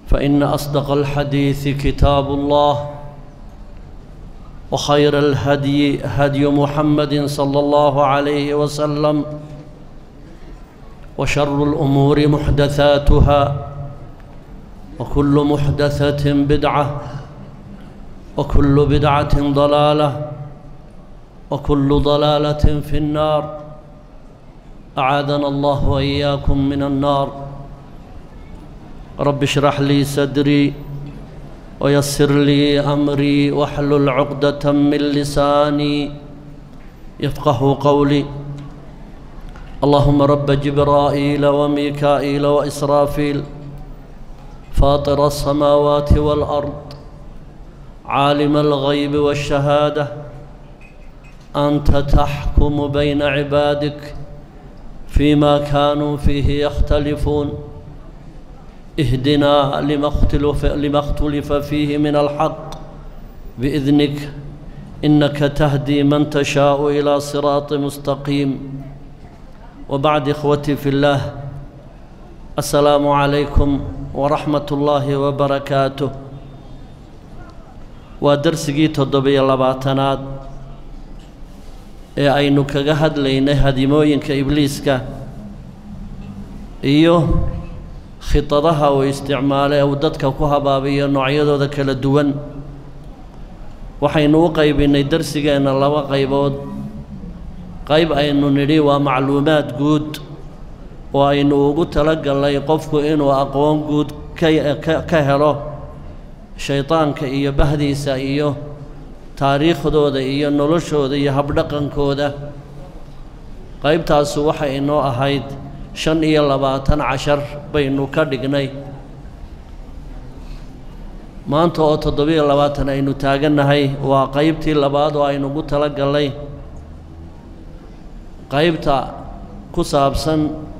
فإن أصدق الحديث كتاب الله وخير الهدي هدي محمد صلى الله عليه وسلم وشر الأمور محدثاتها وكل محدثة بدعة وكل بدعة ضلالة وكل ضلالة في النار أعاذنا الله وإياكم من النار رب اشرح لي صدري ويسر لي أمري واحلل عقدة من لساني يفقه قولي اللهم رب جبرائيل وميكائيل وإسرافيل فاطر السماوات والأرض عالم الغيب والشهادة أنت تحكم بين عبادك فيما كانوا فيه يختلفون اهدنا لما اختلف, لما اختلف فيه من الحق بإذنك إنك تهدي من تشاء إلى صراط مستقيم وبعد إخوتي في الله السلام عليكم ورحمة الله وبركاته ودرسقي تضبي اللباتنات ee aynu kaga hadlaynay hadimooyinka ibliiska iyo khidadaha uu isticmaalo ee uu dadka ku habaabiyo noocyadooda kala duwan waxaynu u qaybinnay darsigeenna laba qaybood qayb aynu nidhi waa macluumaad guud oo aynu ugu talagallay qofku inuu aqoon guud ka helo shaydaanka iyo bahdiisa iyo taariikhdooda iyo noloshooda iyo habdhaqankooda qaybtaasu waxay inoo ahayd shan iyo labaatan cashar baynu ka dhignay maanta oo toddobiyo labaatan aynu taagannahay waa qaybtii labaad oo aynugu tala gallay qaybta ku saabsan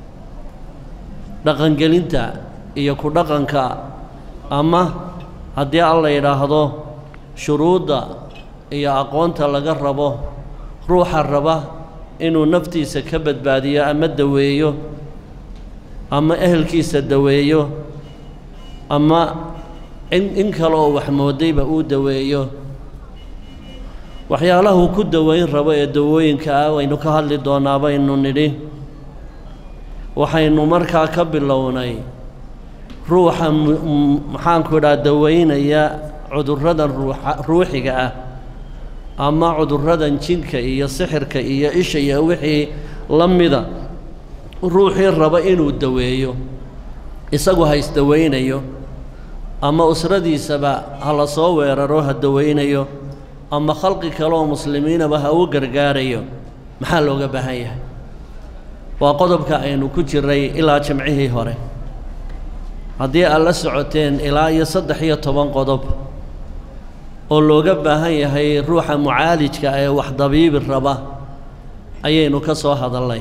dhaqangelinta iyo ku dhaqanka ama haddii al la yidhaahdo shuruudda iyo aqoonta laga rabo ruuxa raba inuu naftiisa ka badbaadiyo ama daweeyo ama ehelkiisa daweeyo ama in in kale oo wax moodayba uu daweeyo waxyaalahuu ku daweyn rabo ee dawooyinka ah waynu ka hadli doonaa baynu nidhi waxaynu markaa ka bilownay ruuxa maxaanku idhaha daweynaya cudurradan ruuxiga ah ama cudurradan jinka iyo sixirka iyo isha iyo wixii la mida ruuxii raba inuu daweeyo isagu ha isdaweynayo ama usradiisaba ha la soo weeraro ha daweynayo ama khalqi kale oo muslimiinaba ha u gargaarayo maxaa looga baahan yahay waa qodobka aynu ku jiray ilaa jimcihii hore haddii aad la socoteen ilaa iyo saddex iyo toban qodob oo looga baahan yahay ruuxa mucaalijka ee wax dabiibi raba ayaynu ka soo hadalnay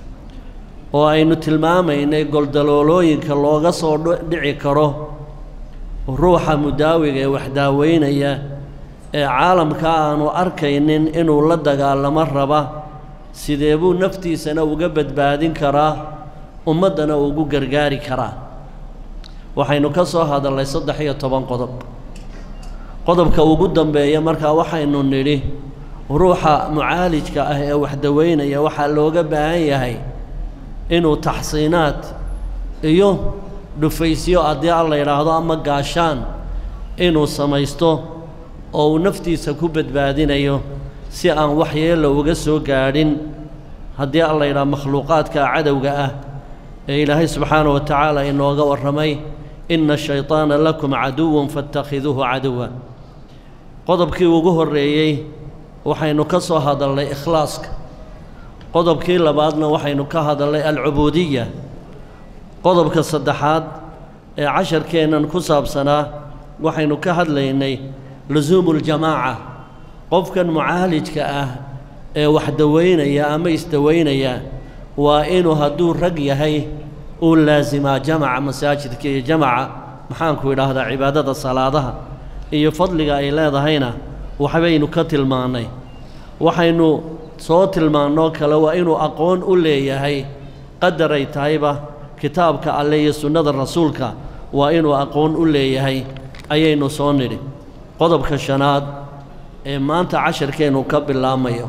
oo aynu tilmaamaynay goldaloolooyinka looga soo dhici karo ruuxa mudaawiga ee wax daaweynaya ee caalamka aanu arkaynin inuu la dagaalamo raba sidee buu naftiisana uga badbaadin karaa ummaddana ugu gargaari karaa waxaynu ka soo hadalnay saddex iyo toban qodob qodobka ugu dambeeya markaa waxaynu nidhi ruuxa mucaalijka ah ee wax daweynaya waxaa looga baahan yahay inuu taxsiinaad iyo dhufaysyo haddii al la yidhaahdo ama gaashaan inuu samaysto oo uu naftiisa ku badbaadinayo si aan waxyeella uga soo gaadhin haddii al la yidhaha makhluuqaadka cadowga ah ee ilaahay subxaana wa tacaala inooga warramay inna shayطaana lakum caduwan faاtakhiduuhu caduwa qodobkii ugu horreeyey waxaynu ka soo hadalnay ikhlaaska qodobkii labaadna waxaynu ka hadalnay alcubuudiya qodobka saddexaad ee casharkeennan ku saabsanaa waxaynu ka hadlaynay lusuumu اljamaaca qofkan mucaalijka ah ee wax daweynaya ama isdaweynaya waa inuu hadduu rag yahay uu laasimaa jamaca masaajidka iyo jamaca maxaanku idhaahdaa cibaadada salaadaha iyo fadliga ay leedahayna waxbaynu ka tilmaannay waxaynu soo tilmaannoo kale waa inuu aqoon u leeyahay qadaray tahayba kitaabka alle iyo sunnada rasuulka waa inuu aqoon u leeyahay ayaynu soo nidhi qodobka shanaad ee maanta casharkeennu ka bilaamayo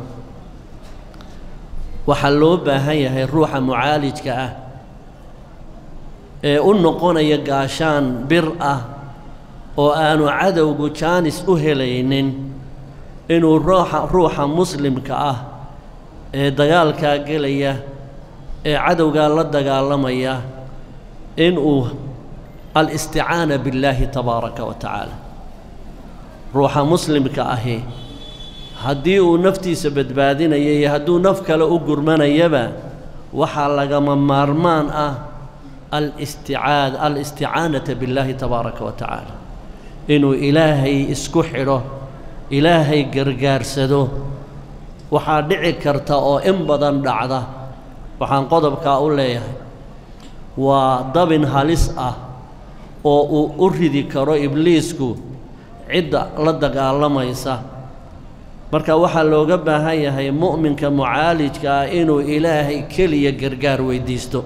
waxaa loo baahan yahay ruuxa mucaalijka ah ee u noqonaya gaashaan bir ah oo aanu cadowgu jaanis u helaynin inuu ruuxa ruuxa muslimka ah ee dagaalkaa gelaya ee cadowgaa la dagaalamaya inuu alisticaana billaahi tabaaraka wa tacaala ruuxa muslimka ahi haddii uu naftiisa badbaadinaya iyo hadduu naf kale u gurmanayaba waxaa lagama maarmaan ah alisticaad alisticaanata billaahi tabaaraka wa tacaala inuu ilaahay isku xidho ilaahay gargaarsado waxaa dhici karta oo in badan dhacda waxaan qodobkaa u leeyahay waa dabin halis ah oo uu u ridi karo ibliisku cidda la dagaalamaysa marka waxaa looga baahan yahay mu'minka mucaalijka ah inuu ilaahay keliya gargaar weydiisto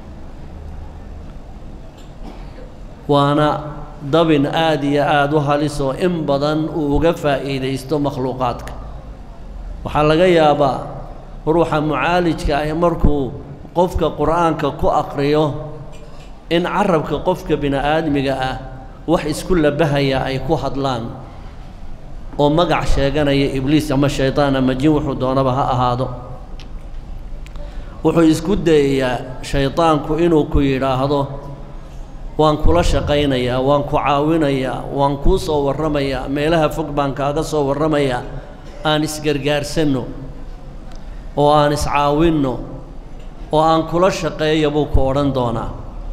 waana dabin aad iyo aada u halis oo in badan uu uga faa'iidaysto makhluuqaadka waxaa laga yaabaa ruuxa mucaalijka ah markuu qofka qur'aanka ku aqriyo in carabka qofka bini-aadmiga ah wax isku labahaya ay ku hadlaan oo magac sheeganaya ibliis ama shaydaan ama jin wuxuu doonaba ha ahaado wuxuu isku dayayaa shaydaanku inuu ku yidhaahdo waan kula shaqaynayaa waan ku caawinayaa waan kuu soo warramayaa meelaha fog baan kaaga soo warramayaa aan isgargaarsanno oo aan iscaawinno oo aan kula shaqeeya buu ku odhan doonaa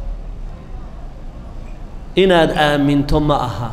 inaad aaminto ma aha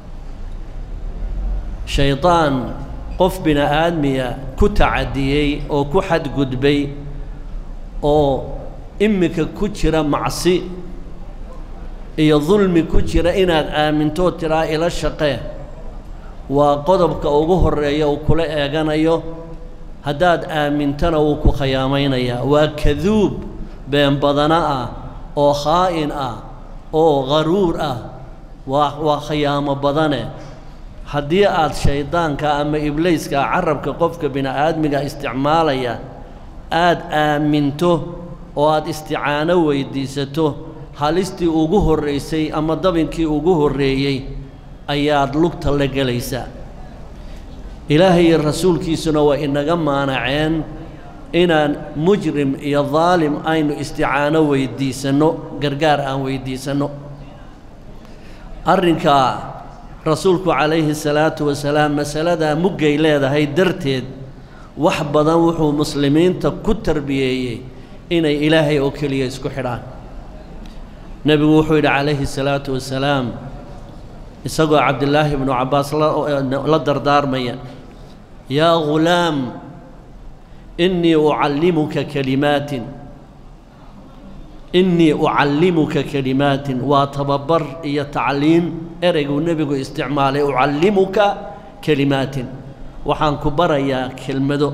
shaydaan qof bini-aadmiya ku tacadiyey oo ku xadgudbay oo iminka ku jira macsi iyo dulmi ku jira inaad aamintoo tiraa ila shaqee waa qodobka ugu horreeya uu kula eeganayo haddaad aamintana wuu ku khiyaamaynayaa waa kaduub been badana ah oo khaa'in ah oo qaruur ah waa waa khiyaamo badane haddii aad shayddaanka ama ibliiska carabka qofka bini-aadmiga isticmaalaya aada aaminto oo aada isticaano weydiisato halistii ugu horraysay ama dabinkii ugu horreeyey ayaad lugta la gelaysaa ilaahay iyo rasuulkiisuna waa inaga maanaceen inaan mujrim iyo daalim aynu isticaano weydiisanno gargaar aan weydiisanno arrinkaa rasuulku calayhi salaatu wasalaam masaladaa muggay leedahay darteed wax badan wuxuu muslimiinta ku tarbiyeeyey inay ilaahay oo keliya isku xidhaan nebigu wuxuu yidhi calayhi salaatu wasalaam isagoo cabdillaahi ibnu cabbaas la dardaarmaya yaa ghulaam innii ucallimuka kalimaatin innii ucallimuka kalimaatin waa tababar iyo tacliim ereyguu nebigu isticmaalay ucallimuka kalimaatin waxaan ku barayaa kelmado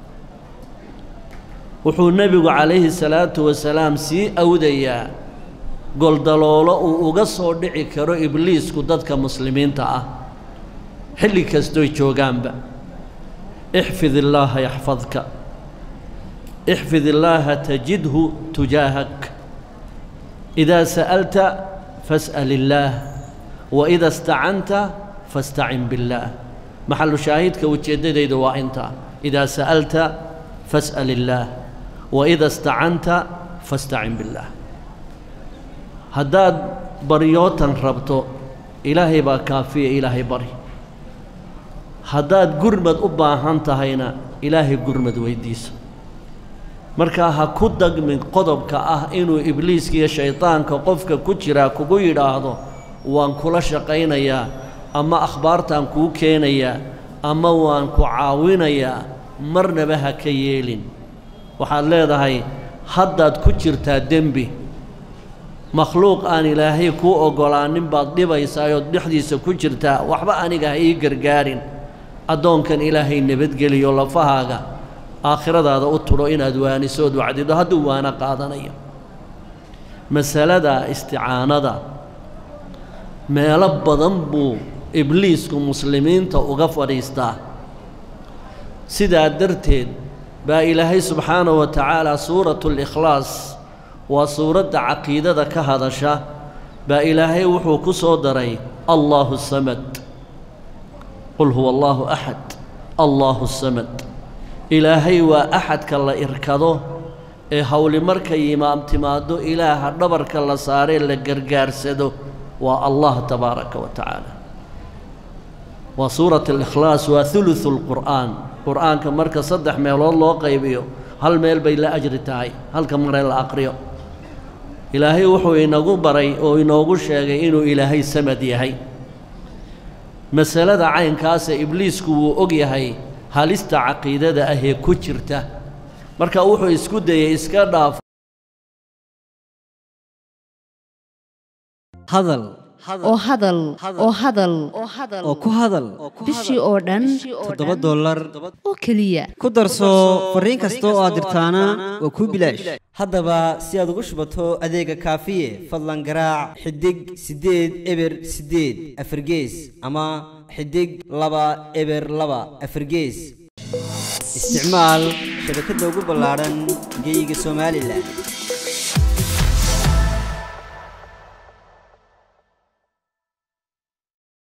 wuxuu nebigu calayhi salaatu wasalaam sii awdayaa goldaloolo uu uga soo dhici karo ibliisku dadka muslimiinta ah xilli kastoy joogaanba ixfid illaaha yaxfadka ixfid illaaha tajidhu tujaahak idaa sa'alta fas'al illaah wa ida istacanta fastacin billaah maxalu shaahidka ujeeddadaydu waa intaa idaa sa'alta fas'al illaah wa ida istacanta fastacin billaah haddaad baryootan rabto ilaahay baa kaafiya ilaahay bari haddaad gurmad u baahan tahayna ilaahay gurmad weydiiso markaa ha ku dagmin qodobka ah inuu ibliiska iyo shaydaanka qofka ku jiraa kugu yidhaahdo waan kula shaqaynayaa ama akhbaartaan kuu keenayaa ama waan ku caawinayaa marnaba ha ka yeelin waxaad leedahay haddaad ku jirtaa dembi makhluuq aan ilaahay kuu oggolaanin baad dhibaysaa ood dhexdiisa ku jirtaa waxba aniga ha ii gargaarin addoonkan ilaahay nabadgeliyo lafahaaga aakhiradaada u tudho inaad waanisood wacdido hadduu waana qaadanayo masalada isticaanada meelo badan buu ibliisku muslimiinta uga fadhiistaa sidaa darteed baa ilaahay subxaanahu wa tacaala suuratu likhlaas waa suuradda caqiidada ka hadasha baa ilaahay wuxuu ku soo daray allaahu samad qul huwa allaahu axad allaahu samad ilaahay waa axadka la irkado ee howli markay imaam timaaddo ilaaha dhabarka la saaree la gargaarsado waa allah tabaaraka wa tacaala waa suurat alikhlaas waa hulusu lqur'aan qur'aanka marka saddex meelood loo qaybiyo hal meel bay la ajri tahay halka maree la aqriyo ilaahay wuxuu inagu baray oo inoogu sheegay inuu ilaahay samad yahay masalada caynkaasa ibliisku wuu og yahay halista caqiidada ahee ku jirta marka wuxuu isku dayey iska dhaaf hadal oo hadal oo hadal oo ku hadal bishii oo dhan toddoba dollar oo keliya ku darso fariin kasta oo aad dirtaana waa kuu bilaash haddaba si aad ugu shubato adeega kaafiye fadlan garaac xidig siddeed eber siddeed afargees ama xidig laba eber laba afargees isticmaal shabakadda ugu ballaadhan geyga somalilan